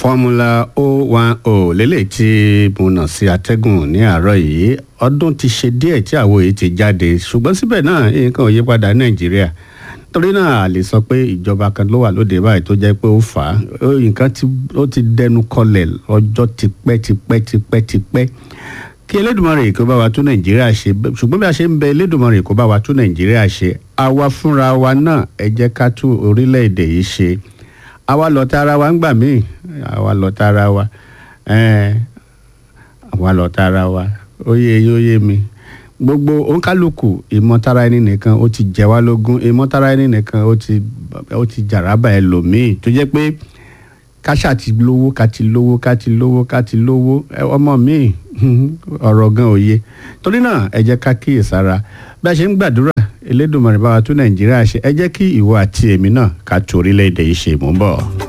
fọ́múlà 010 lélẹ̀ tí mo nà sí atẹ́gùn ní àárọ̀ yìí ọdún ti ṣe díẹ̀ tí àwo yìí ti jáde ṣùgbọ́n síbẹ̀ náà nǹkan ò yí padà ní nàìjíríà torí náà a lè sọ pé ìjọba kan ló wà lóde báyìí tó jẹ́ pé ó fà á nǹkan ó ti dẹnu kọlẹ̀ ọjọ́ tipẹ́ tipẹ́ tipẹ́ tipẹ́ kí elédùnmarè kó bá wa tún nàìjíríà ṣe ṣùgbọ́n bí a ṣe ń bẹ elédùnmarè kó bá wa tún nàìjíríà ṣe àwa fúnra wa náà ẹ jẹ́ ká tún orílẹ̀-èdè yìí ṣe àwa lọ̀tá ara wa ń gbà míì àwa lọ̀tá ara wa àwa lọ̀tá ara wa ó yé yín ó yé mi gbogbo òǹkálùkù ìmọ̀tara ẹni nìkan ó ti jẹ wá lógún ìmọ̀tara ẹni nìkan ó ti ó ti jàrábà ẹlòmíì tó jẹ́ pé káṣà ti lówó ká ti lówó ká ti lówó ká ti lówó ọmọ míì ọ̀rọ̀ gan òye torí náà ẹ jẹ́ ká kíyèsára bí a ṣe ń gbàdúrà elédùnmọ̀rẹ́ bá wa tún nàìjíríà ṣe ẹ jẹ́ kí ìwọ àti èmi náà ká tún orílẹ̀-èdè yìí ṣe mú bọ̀.